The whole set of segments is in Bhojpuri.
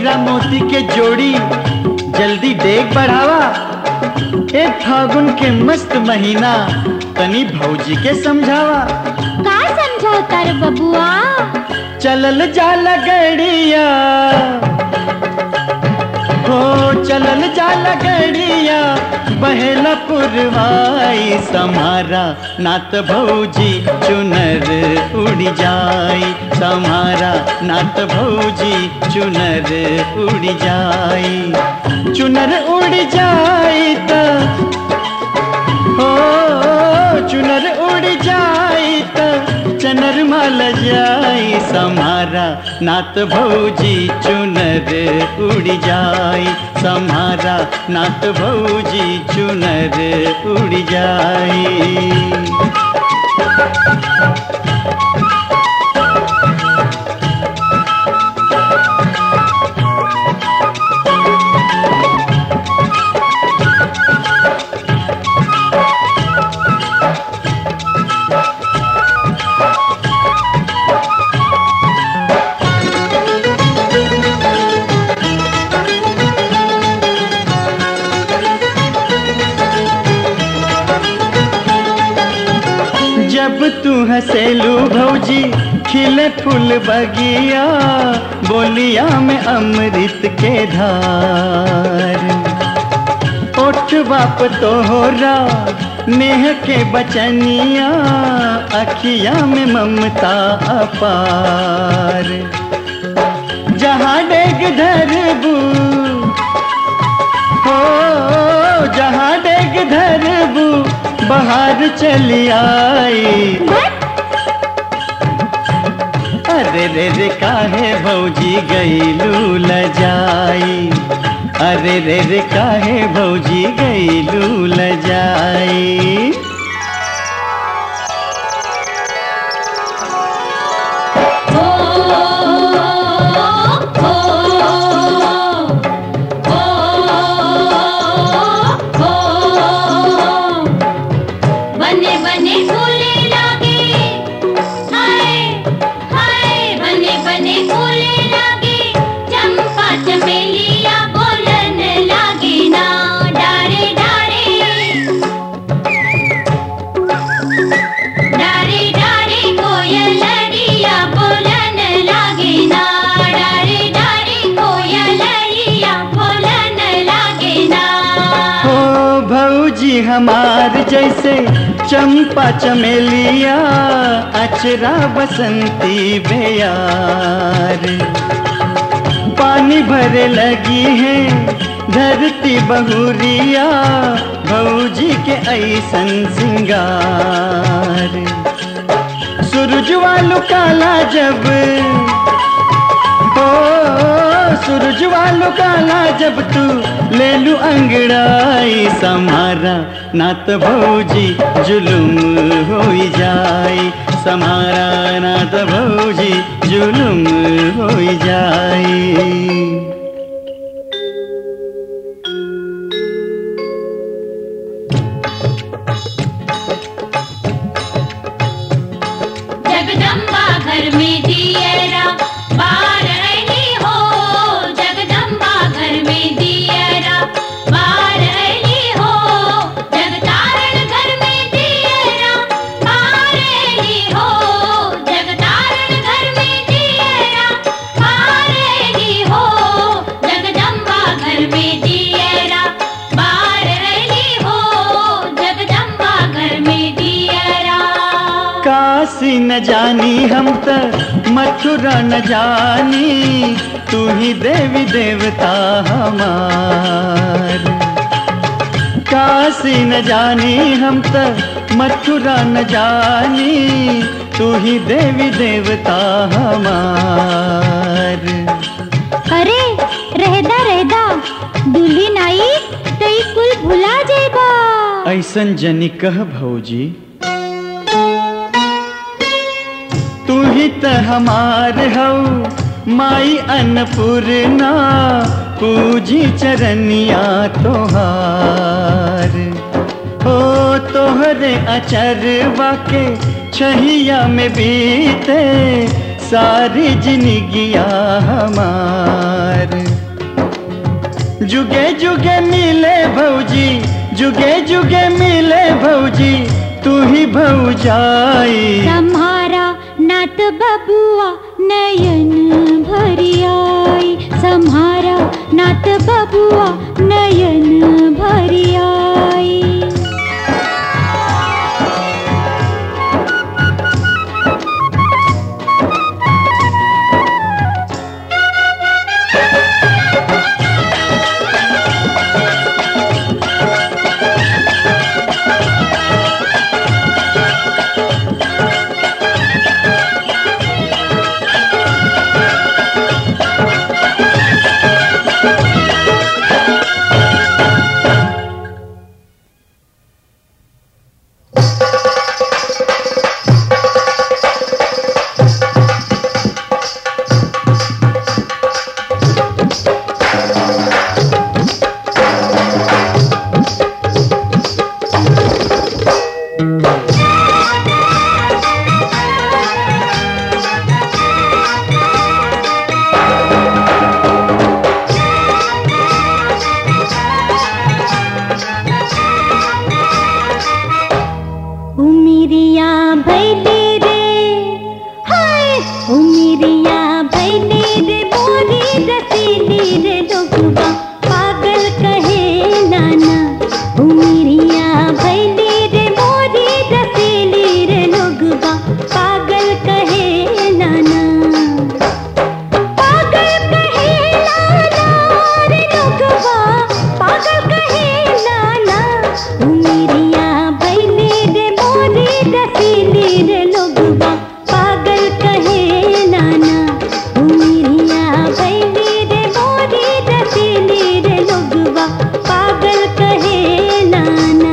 हीरा मोती के जोड़ी जल्दी देख बढ़ावा ए फागुन के मस्त महीना तनी भौजी के समझावा का समझौता रे बबुआ चलल जाला गड़िया हो चलल जाला गड़िया बहेला पुरवाई समारा नात भौजी चुनर उड़ जाई समारा नात भौजी चुनर उड़ जाई चुनर उड़ जाई त हो चुनर उड़ जाई त चनर माल जाई समारा नात भौजी चुनर उड़ जाई समारा नात भौजी चुनर उड़ जाई जब तू हंसेलू भौजी खिले फूल बगिया बोलिया में अमृत के धार ओठ बाप तोहरा नेह के बचनिया अखिया में ममता अपार जहाँ डेग धरबू हो जहाँ डेग धरबू बाहर चली आई अरे रे रे काहे भौजी गईलू लजाई अरे रे रे काहे भौजी गईलू लजाई ओ ओ ओ ओ बने बने फूले लागे हाय हाय बने बने फूले लागे चंपा चमेलिया बोलन लागे ना डारे डारे डारे डारे कोयलरिया बोलन लागे ना डारे डारे कोयलरिया बोलन लागे ना हो भौजी हमार जैसे चंपा चमेलिया अचरा बसंती बेयार पानी भरे लगी है धरती बहुरिया भौजी के ऐसन सिंगार सूरज वालू काला जब ओ सूरज वालू काला जब तू ले लू अंगड़ाई समारा नात भौजी जुलुम हो जाई समारा नात भौजी जुलुम हो जाई जगदम्बा घर में दियरा बार अली हो जगदम्बा घर में दियरा बार अली हो जगतारण घर में दियरा बार अली हो जगतारण घर में दियरा बार अली हो जगदम्बा घर में दियरा बार अली हो जगदम्बा घर में दियरा काशी न जानी हम त मथुरा न जानी तू ही देवी देवता हमार काशी न जानी हम त मथुरा न जानी तू ही देवी देवता हमार अरे रहदा रहदा दुल्हन आई तो ई कुल भुला जेबा ऐसन जनी कह भौजी तू ही त हमार हऊ माई अन्नपूर्णा पूजी चरनिया तोहार हो तोहरे अचरवा के छहिया में बीते सारी जिंदगिया हमार जुगे जुगे मिले भौजी जुगे जुगे मिले भौजी तू ही भौजाई सम्हारा नात बबुआ नयन भरी आई सम्हारा नात बबुआ नयन भरी आई उमिरिया भैले रे हाय उमिरिया भैले रे मोरी रसीली रे लोगवा पागल कहे नाना उमिरिया भैले रे मोरी रसीली रे लोगवा पागल कहे नाना पागल कहे नाना रे लोगवा पागल कहे नाना उमिरिया भैले रे मोरी रसीली रे लोगवा पागल कहे नाना उमिरिया भैले रे मोरी रसीली रे लोगवा पागल कहे नाना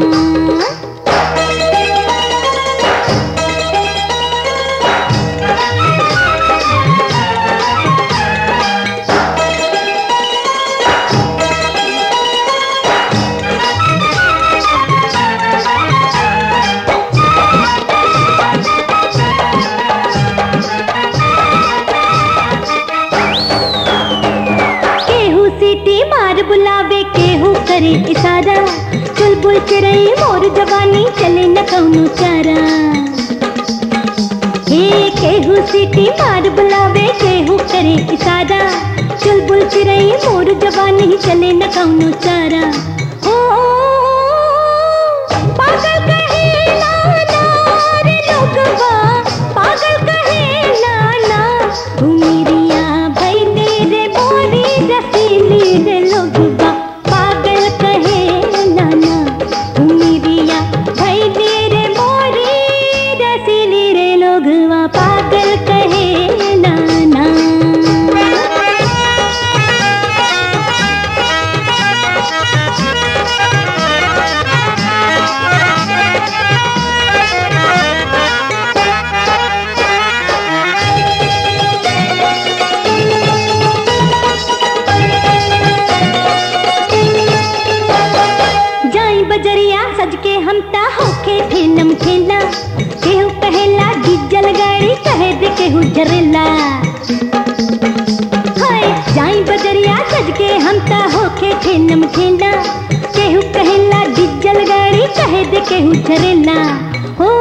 केहू सीटी मार बुलावे केहू करे इशारा चुलबुल चिड़ई मोर जवानी चले न कौनो चारा हे केहू सीटी मार बुलावे केहू करे इशारा चुलबुल चिड़ई मोर जवानी चले न कौनो चारा ओ पागल कहे नाना रे लोगवा पागल कहे नाना उमिरिया भैले रे मोरी रसीली रे लोगवा पागल कहे नाना उमिरिया भैले रे मोरी रसीली रे लोगवा पागल कहे नाना जाई बजरिया सज के हम ता होके फिल्म खेला केहू कहेला डीजल गाड़ी कहे दे केहू जरेला हाय जाई बजरिया सज के हम ता होके फिल्म खेला केहू कहेला डीजल गाड़ी कहे दे केहू जरेला हो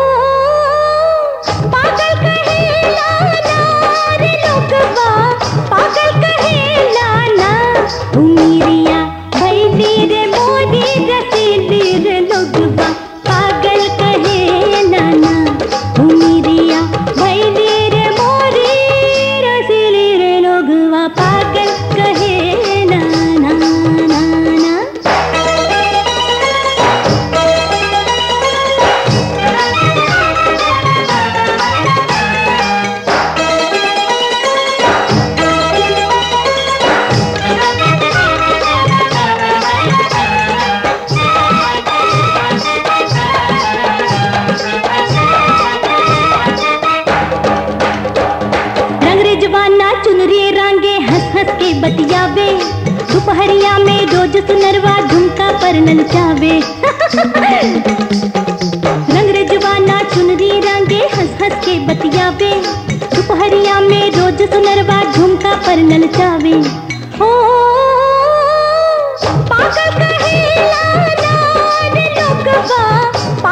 पागल कहेला ना रे लोगवा पागल कहेला ना उमिरिया भैली रे मोदी रसीली रे लोगवा पागल कहे नाना उमिरिया भैली रे मोदी रसीली रे लोगवा पागल कहे नाना नाना रंगरे जवाना चुनरी रांगे हंस हंस के बतियावे दोपहरिया में रोज सुनरवा झुमका पर नचावे रंगरे जवाना चुनरी रांगे हंस हंस के बतियावे दोपहरिया में रोज सुनरवा झुमका पर नचावे ओ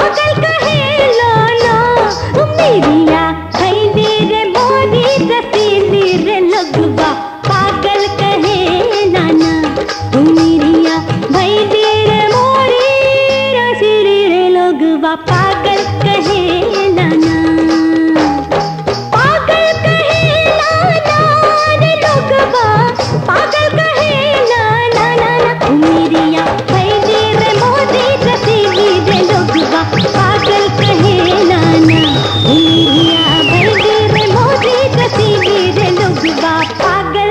पागल कहेला ना मेरिया खैली रे मोरी रसीली रे लगवा पागल कहेला ना मेरिया भैली रे मोरी रसीली रे लगवा पागल कहेला ना पागल कहेला ना रे लोगवा पागल कहेला ना ना ना मेरिया भैली रे मोरी रसीली रे लोगवा पागल कहेला ना मेरिया भैली रे मोरी रसीली रे लोगवा पागल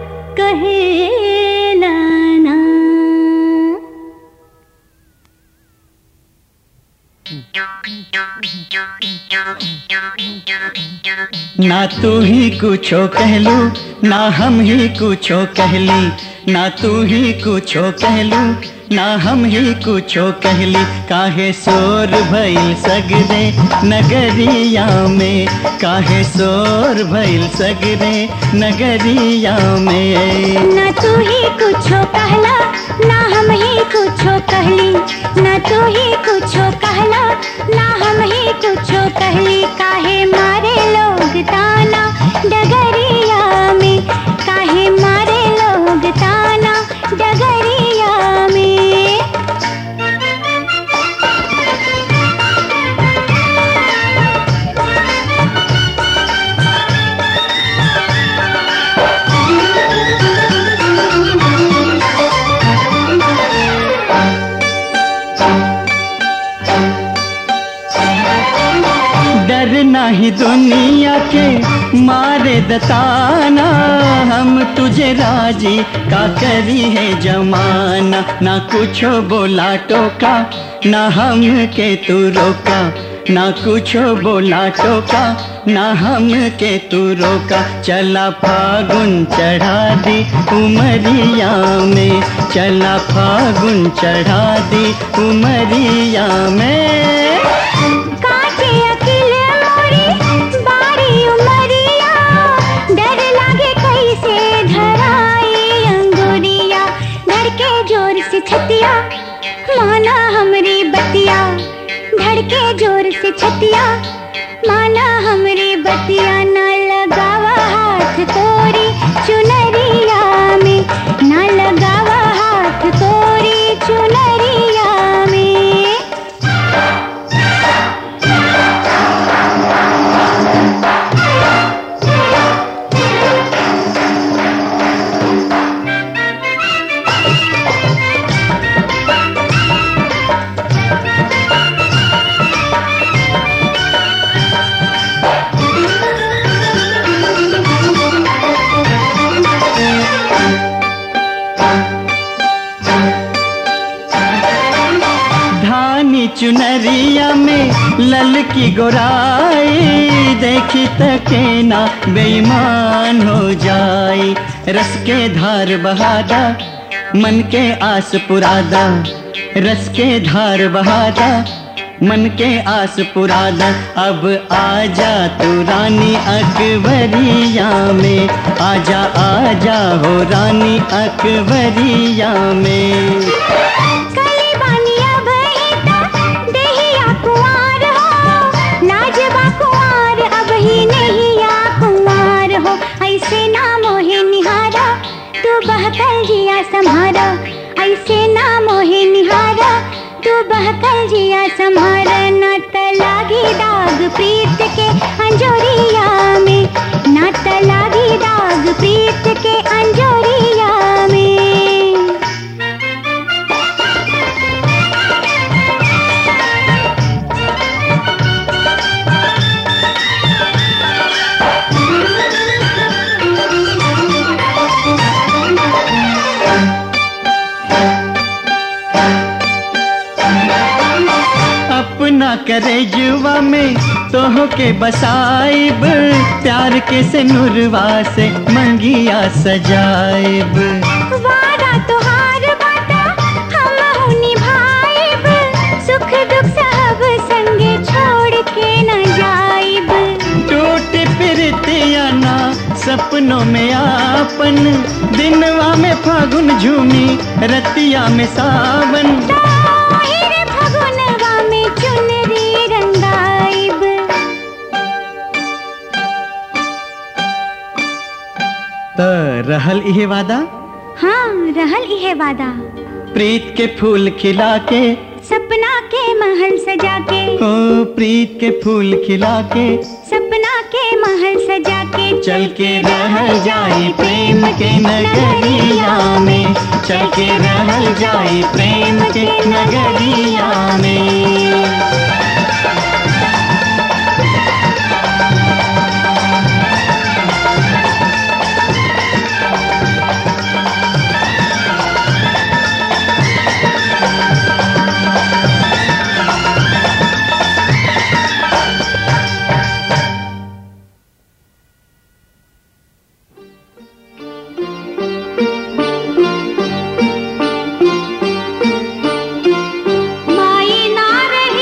कहेला ना ना तू ही कुछो कहलू ना हम ही कुछो कहली ना तू ही कुछो कहलू ना हम ही कुछो कहली काहे शोर भइल सगरे नगरिया में काहे शोर भइल सगरे नगरिया में ना तू ही कुछो कहला ना हम ही कुछो कहली ना तू ही कुछो कहला ना हम ही कुछो कहली काहे मारे लोग ताना डगरिया में काहे मारे लोग ताना डगरिया में डर नहीं दुनिया के मारे दताना हम तुझे राजी का करी है जमाना ना कुछो बोला टोका ना हम के तू रोका ना कुछो बोला टोका ना हम के तू रोका चला फागुन चढ़ा दी उमरिया में चला फागुन चढ़ा दी उमरिया में काटे अकिल मोरी बारी उमरिया डर लागे कैसे धराई अंगुरिया धड़के जोर से छतिया माना हमरी बतिया धड़के जोर से छतिया माना हमरी बतिया ना लगावा हाथ तोरी चुनरिया में ना लगावा हाथ तोरी चुनरिया में धानी चुनरिया में ललकी गोराई देखी तके ना बेईमान हो जाई रस के धार बहादा मन के आस पुरादा रस के धार बहादा मन के आस पुरादा अब आजा तू रानी अकबरिया में आजा आजा हो रानी अकबरिया में कली बानिया बहिता देहिया कुंवार हो लाजबा कुंवार अब ही नहीं या कुंवार हो ऐसे ना मोहे निहारा तू बहकल जिया सम्हारा ऐसे ना मोहे निहारा तू बहकल जिया सम्हारा ना तलागी दाग प्रीत के अंजोरिया में ना तलागी दाग प्रीत के अंजोरिया में अपना करे जुआ में तोह के बसाइब प्यार के से नुरवा से मंगिया सजाइब वादा तोहार बाटा हम निभाइब सुख दुख सब संगे छोड़ के न जाइब टूट फिरतिया ना सपनों में आपन दिनवा में फागुन झूमी रतिया में सावन ताहिर फगुनवा में चुन रहल इहे वादा हाँ रहल इहे वादा प्रीत के फूल खिला के सपना के महल सजा के ओ प्रीत के फूल खिला के सपना के महल सजा के चल के रहल जाए प्रेम के नगरिया में चल के रहल जाए प्रेम के नगरिया में माई ना रही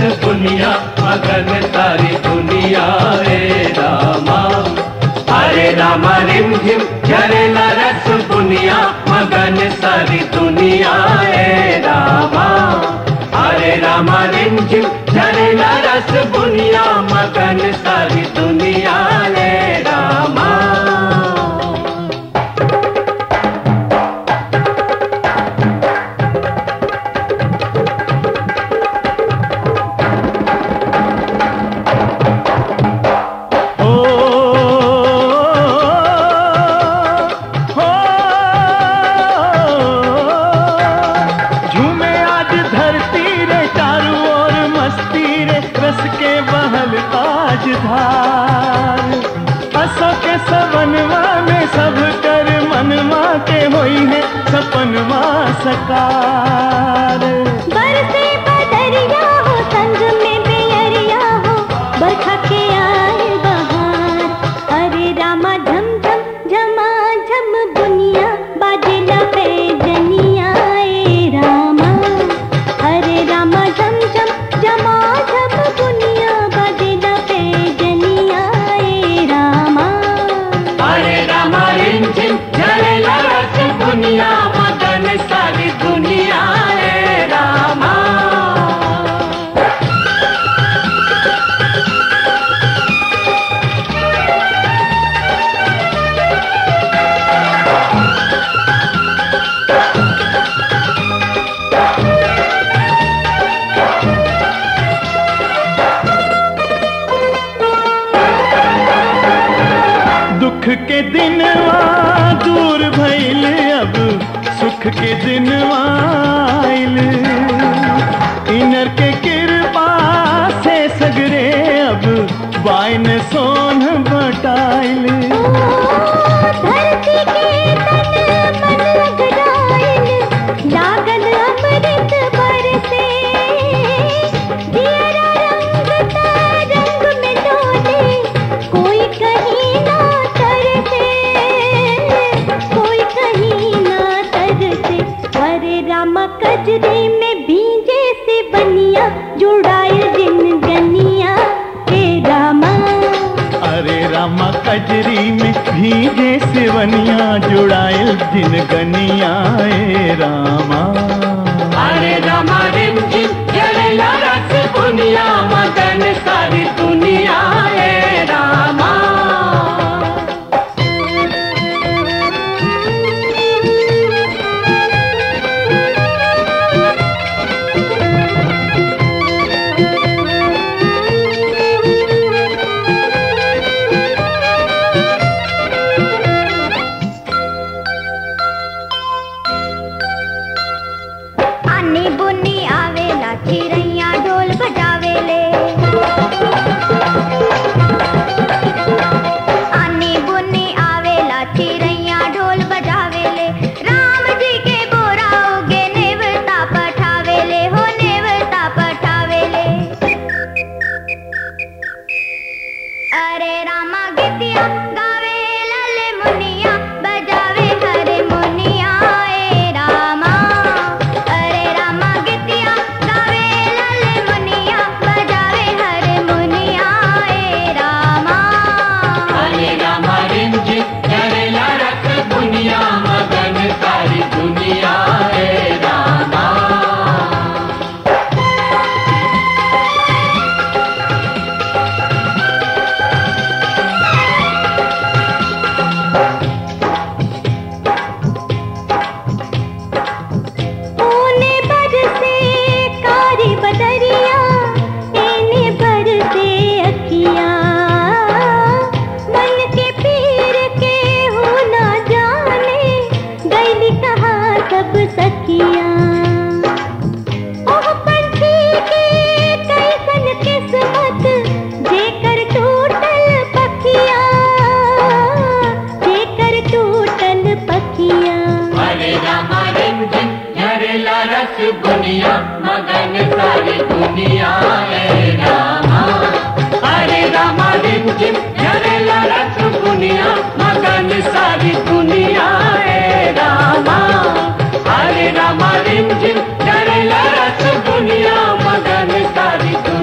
दुनिया मगन सारी दुनिया रे रामा हरे रामा रिम झिम झरेला रस दुनिया मगन सारी दुनिया रे रामा हरे रामा रिम झिम झरेला रस दुनिया मगन सारी दुनिया रे रामा ओ हो झूमे आज धरती रे चारों ओर मस्ती रे रस के बहल आज धार असो के सवनवा में सब कर मनवा के होई है सपनवा सकार बरसे बदरिया हो संग में बेअरिया हो बरखा के आए बहार अरे रामा झम झम झमा झम दुनिया बाजला पे जनिया ए रामा अरे रामा झम झम झमा झम दुनिया बाजला पे जनिया ए रामा हरे रामा रिम झिम झरेला रस दुनिया मगन सारी दुनिया रे रामा दुख के दिनवा दूर भइल अब सुख के दिनवा आइल इनर के कृपा से सगरे अब बाइन सोन बटाइल धरती के तन मन लगराइल लागल अमृत बरसे दियरा रंग ता रंग में डोले कोई कहीं ना तरसे कोई कहीं ना तरसे अरे रामा कजरे में भीजे से बनिया जुड़ाए जिन गनिया हे रामा अरे रामा कजरी में भीजे सिवनिया जुड़ाइल दिन गनिया ए रामा हरे रामा रिम झिम झरेला रस दुनिया मगन सारी दुनिया रे रामा आनी बुनी आवेला चिड़ैया ढोल बजावेले आनी बुनी आवेला चिड़ैया ढोल बजावेले राम जी के बोरा उगे नेवता पठावेले हो नेवता पठावेले अरे रामा गीतिया गावे लाले मुनिया बजावे हरे मुनिया ए रामा अरे रामा गीतिया गावे लाले मुनिया बजावे हरे मुनिया ए रामा हरे रामा रिम झिम झरेला रस दुनिया मगन सारी दुनिया रे रामा ऊने बरसे कारी बदरिया एने बरसे अखिया मन के पीर के हो ना जाने गैली कहा सब सखिया ओह पंछी के कैसन किस्मत जेकर टूटल पखिया जेकर टूटल पखिया हरे रामा रिम झिम झरेला रस दुनिया मगन सारी दुनिया रे रामा हरे रामा रिम झिम झरेला रस दुनिया मगन सारी दुनिया रे रामा हरे रामा रिम झिम झरेला रस दुनिया मगन सारी दुनिया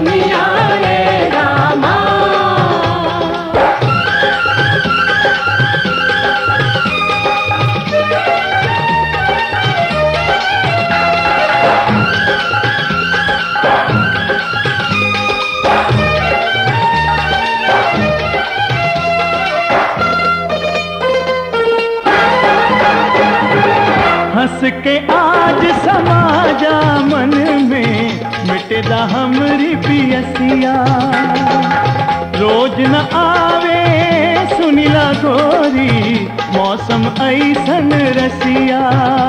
हंस के आज समाजा मन में मिटेदा हमरी पियसिया रोज न आवे सुनिला गोरी मौसम ऐसन रसिया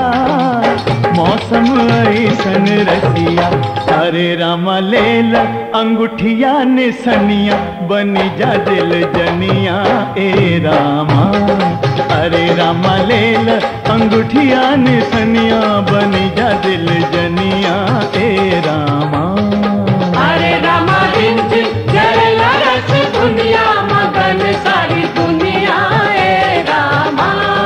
मौसम ऐसन रसिया अरे रामा लेल अंगूठिया निसनिया बनी जा दिल जनिया ए रामा अरे रामा लेल अंगूठिया निसनिया बनी जा दिल जनिया ए रामा अरे रामा दिन दिन जरेला रस दुनिया मगन सारी दुनिया ए रामा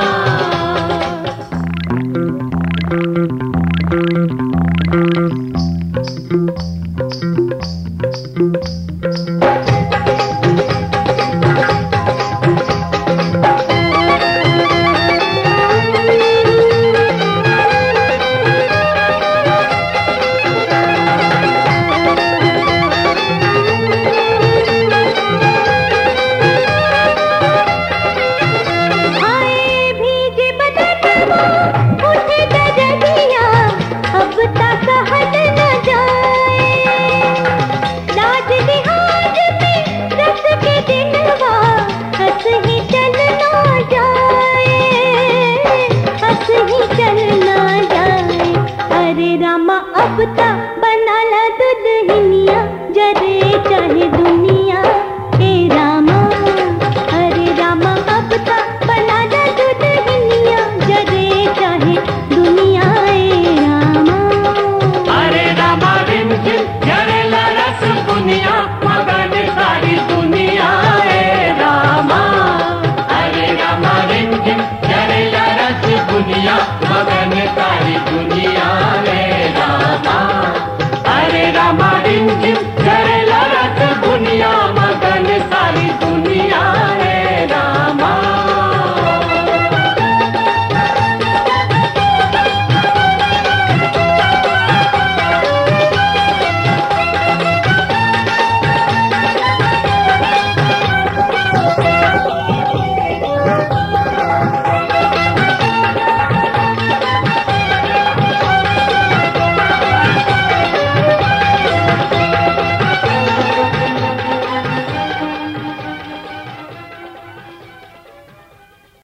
आए भीगे बदन वो उठे दरदिया अब तक हट न जाए लाज लिहाज में रस के दिनवा हंस ही चल ना जाए हंस ही चल ना जाए अरे रामा अब तक